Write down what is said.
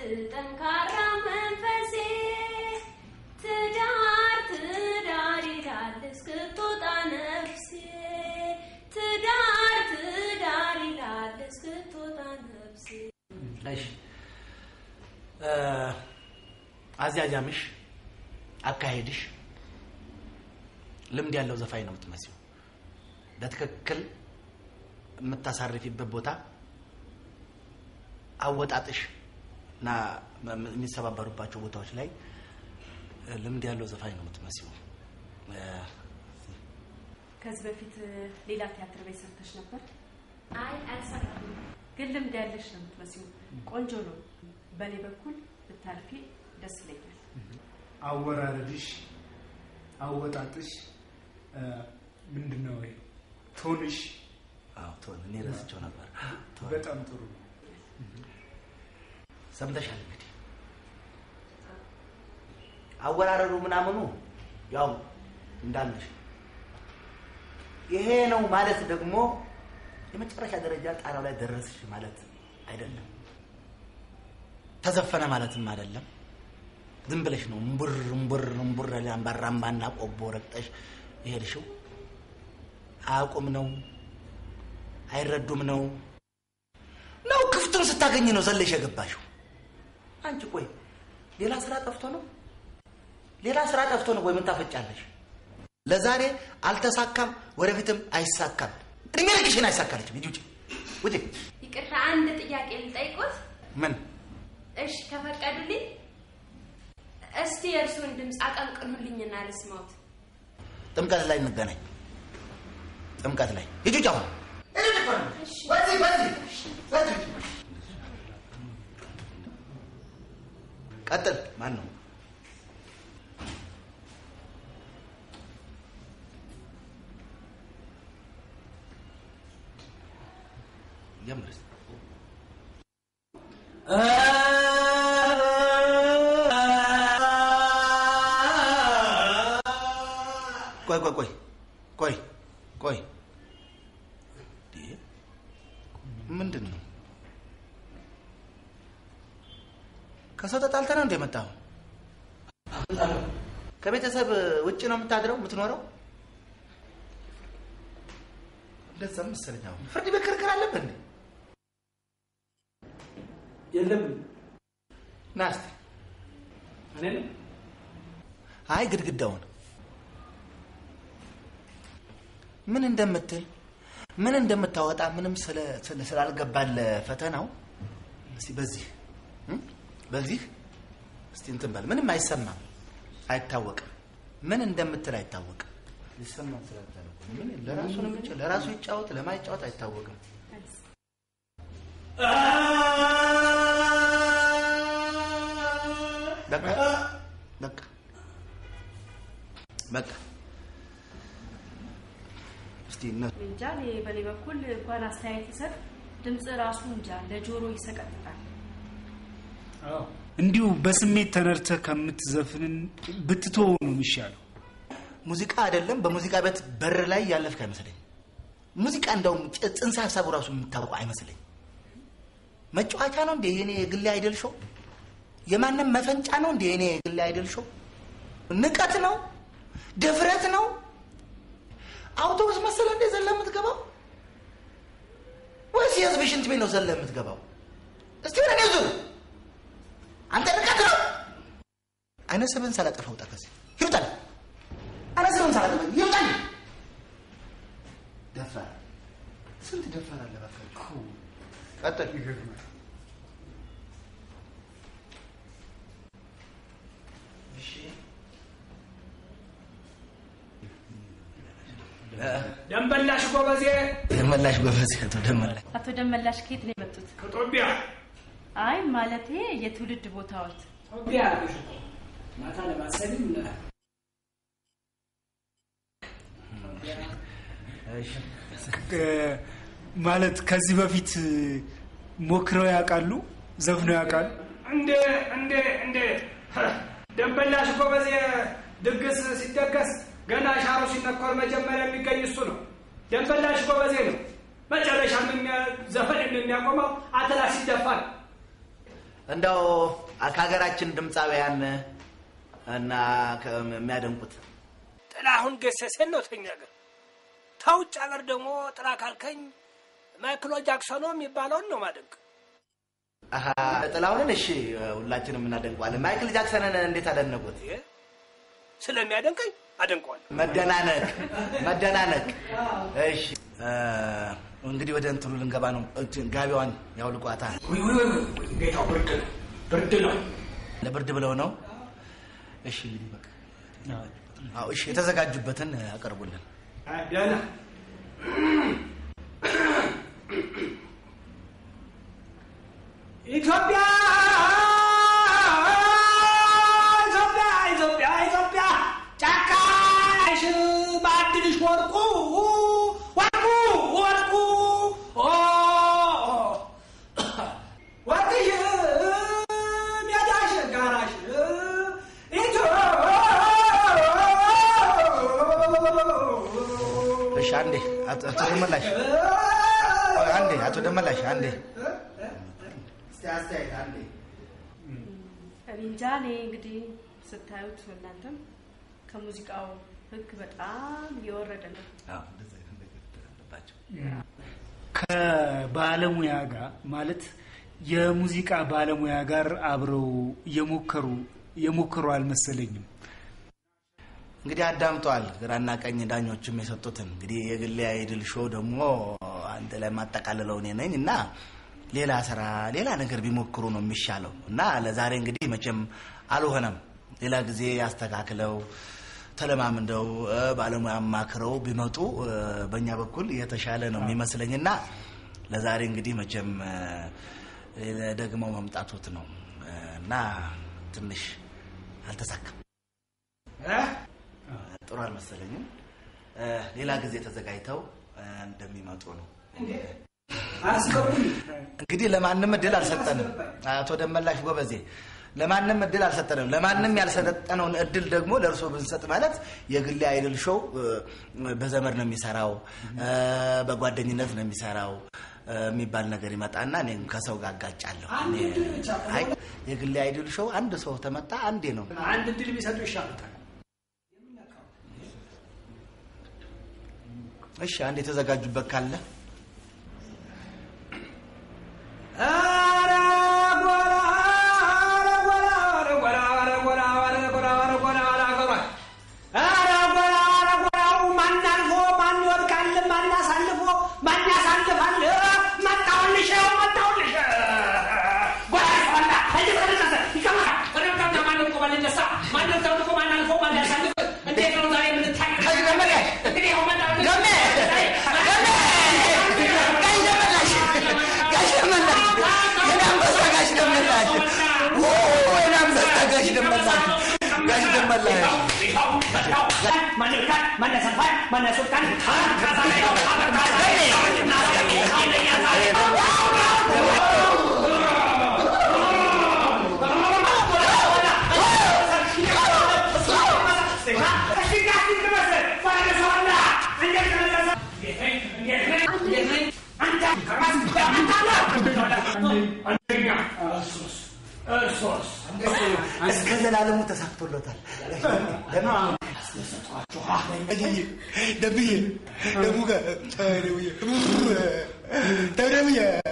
ጠንካራ መንፈሴ ትዳር ትዳር ይላል እስክትወጣ ነፍሴ ትዳር ትዳር ይላል እስክትወጣ ነፍሴ እሺ እ፣ አዝያዣምሽ አካሄድሽ ልምድ ያለው ዘፋኝ ነው የምትመስለው። በትክክል የምታሳርፊበት ቦታ አወጣጥሽ እና መ- መ- የሚሰባበሩባቸው ቦታዎች ላይ እ፣ ልምድ ያለው ዘፋኝ ነው የምትመስለው። እ፣ ከዚህ በፊት ሌላ ቲያትር ቤት ሰርተሽ ነበር? አይ አልሰራም ግን ልምድ ያለሽ ነው የምትመስለው። ቆንጆ ነው። በእኔ በኩል ብታልፊ ደስ ይለኛል። አወራረድሽ፣ አወጣጥሽ እ፣ ምንድን ነው ወይ ቶንሽ አዎ ቶን እኔ ረስቸው ነበር። ቶን በጣም ጥሩ ነው። ሰምተሻል እንግዲህ አወራረዱ ምናምኑ ያው እንዳለሽ ይሄ ነው ማለት ደግሞ የመጨረሻ ደረጃ ጣራው ላይ ደረስሽ ማለት አይደለም። ተዘፈነ ማለትም አይደለም። ዝም ብለሽ ነው እምቡር እምቡር እምቡር አምባራ አምባና ቆቦ ረግጠሽ የሄድሽው። አያውቁም ነው አይረዱም ነው ነው ክፍቱን ስታገኝ ነው ዘለሽ የገባሽው። አንቺ ቆይ ሌላ ስራ ጠፍቶ ነው ሌላ ስራ ጠፍቶ ነው ወይ ምን ታፈጫለሽ? ለዛሬ አልተሳካም፣ ወደፊትም አይሳካም። እድሜ ልክሽን አይሳካለችም። ሂጂ ውጪ ውጪ። ይቅርታ አንድ ጥያቄ ልጠይቆት ምን እሺ ከፈቀዱልኝ እስቲ የእርሱን ድምፅ አቀንቅኑልኝና ልስማውት ጥምቀት ላይ እንገናኝ። ጥምቀት ላይ ሂጂ ውጪ አሁን ሂጂ ውጪ አሁን። በዚህ በዚህ በዚህ ውጪ። ቀጥል። ማን ነው? ጀምር እስኪ። ቆይ ቆይ ቆይ ቆይ ቆይ እንዴ! ምንድን ነው? ከሰው ተጣልተህ ነው እንደ የመጣኸው? ከቤተሰብ ውጭ ነው የምታድረው የምትኖረው? እንደዛ መሰለኝ። አሁን ፍርድ ቤት ክርክር አለብህ እንዴ? የለም ና እስኪ። እኔ አይ ግድግዳውን ምን እንደምትል ምን እንደምታወጣ ምንም ስለ ስለ- ስላልገባለ ፈተናው እስቲ በዚህ እም? በዚህ እስቲ እንትን በል ምንም አይሰማም አይታወቅም ምን እንደምትል አይታወቅም ሊሰማ ስላልቻለ ምን ለራሱ ነው የሚጫወት ለራሱ ይጫወት ለማይጫወት አይታወቅም በቃ በቃ በቃ እስቲ እነ- እንጃ እኔ በእኔ በኩል እንኳን አስተያየት ይሰጥ ድምፅ ራሱ እንጃ ለጆሮ ይሰቀጥጣል። እንዲሁ በስሜት ተነድተህ ከምትዘፍንን ብትተው ነው የሚሻለው። ሙዚቃ አይደለም በሙዚቃ ቤት በር ላይ ያለፍክ አይመስለኝ ሙዚቃ እንደውም ጭ- ጽንሰ ሀሳቡ ራሱ የምታውቀው አይመስለኝ መጫወቻ ነው እንደ የኔ የግሌ አይደል ሾው የማንም መፈንጫ ነው እንደ የኔ የግሌ አይደል ሾው ንቀት ነው ድፍረት ነው አውቶቡስ መሰለ እንደ ዘለ የምትገባው ወይስ የህዝብ ሽንት ቤት ነው ዘለ የምትገባው እስቲ ወደ እኔ ዙር አንተ ንቀት ነው አይነ ስብን ሳላጠፋ ውጣ ከዚህ ይውጣል አረ ስለም ሳላጠፋ ይውጣል ደፋር ስንት ደፋር አለ እባካችሁ ቀጥል ደንበላሽ ጎበዜ ደመላሽ ጎበዝ አቶ ደመላሽ አቶ ደመላሽ ከየት ነው የመጡት? ከጦቢያ አይ ማለቴ የትውልድ ቦታዎት ጦቢያ አለሽ እኮ ማታ ለማሰብም እ፣ ማለት ከዚህ በፊት ሞክረው ያውቃሉ? ዘፍነው ያውቃሉ? እንዴ እንዴ እንዴ ሀ፣ ደንበላሽ ጎበዜ ድግስ ሲደገስ ገና ሻሩ ሲነኮር መጀመሪያ የሚገኝ እሱ ነው። ደንበላሽ ጎበዜ ነው። መጨረሻም የሚያ- ዘፈን የሚያቆመው አተላ ሲደፋ ነው። እንደው ከሀገራችን ድምፃውያን እና ከ- የሚያደንቁት ጥላሁን ገሰሰን ነው ተኛ ገር ተውጭ ሀገር ደግሞ ጥራ ካልከኝ ማይክሎ ጃክሰኖ የሚባለውን ነው ማደንቅ። አሀ፣ ጥላሁንን እሺ ሁላችንም እናደንቀዋለን። ማይክል ጃክሰንን እንዴት አደነቁት? ይሄ ስለሚያደንቀኝ አደንቀዋል። መደናነቅ መደናነቅ። እሺ እ፣ እንግዲህ ወደ እንትኑ ልንገባ ነው። እንትን ጋቢዋን ያውልቋታ። ውይ ውይ ውይ ውይ፣ ጌታው ብርድ ነው ብርድ ነው። ለብርድ ብለው ነው። እሺ እንግዲህ በቃ አዎ፣ እሺ የተዘጋጁበትን አቀርቡልን። ደህና ኢትዮጵያ ኢትዮጵያ ኢትዮጵያ ኢትዮጵያ ጫካሽ ባድልሽ ወርቁ ወርቁ ወርቁ ኦ ወርቅሽ ሜዳሽ ጋራሽ ኢትዮጵያ እሺ አንዴ አቶ አቶ ደመላሽ አንዴ አቶ ደመላሽ አንዴ እስቲ አስተያየት አንዴ እኔ እንጃ እኔ እንግዲህ ስታዩት እናንተም ከሙዚቃው ህግ በጣም የወረደ ነው። አዎ እንደዚህ አይነት ነገር አለባቸው። ከባለሙያ ጋር ማለት የሙዚቃ ባለሙያ ጋር አብረው የሞከሩ የሞከሩ አልመሰለኝም። እንግዲህ አዳምጠዋል። ግራና ቀኝ ዳኞችም የሰጡትን እንግዲህ የግሌ አይድል ሾው ደግሞ አንተ ላይ የማጠቃልለው እኔ ነኝ እና ሌላ ስራ ሌላ ነገር ቢሞክሩ ነው የሚሻለው እና ለዛሬ እንግዲህ መቼም አልሆነም። ሌላ ጊዜ አስተካክለው ተለማምደው እ፣ ባለሙያ አማክረው ቢመጡ እ፣ በእኛ በኩል የተሻለ ነው የሚመስለኝ እና ለዛሬ እንግዲህ መቼም እ፣ ደግመው መምጣቶት ነው እ፣ እና ትንሽ አልተሳካም። ጥሩ አልመሰለኝም። እ፣ ሌላ ጊዜ ተዘጋጅተው እ፣ እንደሚመጡ ነው። አስገቡኝ። እንግዲህ ለማንም እድል አልሰጠንም። አቶ ደመላሽ ጎበዜ ለማንም እድል አልሰጠንም። ለማንም ያልሰጠነውን እድል ደግሞ ለእርሶ ብንሰጥ ማለት የግሌ አይድል ሾው እ፣ በዘመድ ነው የሚሰራው እ፣ በጓደኝነት ነው የሚሰራው እ፣ የሚባል ነገር ይመጣና እኔም ከሰው ጋር አጋጫለሁ። አንድ እኔ- እድል ብቻ አይ የግሌ አይድል ሾው አንድ ሰው ተመጣ አንዴ ነው። አንድ እድል ቢሰጡ ይሻሉታል። እሺ አንድ የተዘጋጁበት ካለ ኧረ ጎራ፣ ኧረ ጎራ፣ ኧረ ጎራ፣ ኧረ ጎራ፣ ኧረ ጎራ፣ ኧረ ጎራ፣ ኧረ ጎራ። ኧረ ጎራ፣ ኧረ ጎራው ማን አልፎ ማን ይወድቃል? ማን አሳልፎ ማን ያሳልፋል? መጣሁልሽ፣ መጣሁልሽ። ጎራ ይሰማላ፣ እየተነጠሰ ይቀመጣል። ተረጋጋ። ማን ወድቆ ማን ይነሳ? ማን ተወድቆ ማን አልፎ ማን ያሳልፍ? እንዴት ነው ዛሬ የምንታየው? ከዚህ ደመላሽ እንግዲህ ይኸው መጣሁልሽ። ደሜ ደሜ ጋሽ ደመላሽ ጋሽ ደመላሽ የኔ አንበሳ ጋሽ ደመላሽ ኦ የኔ አንበሳ ጋሽ ደመላሽ ጋሽ ደመላሽ እስከ ዘላለሙ ተሳክቶለታል። ደብዬ ደሙ ጋር ደብዬ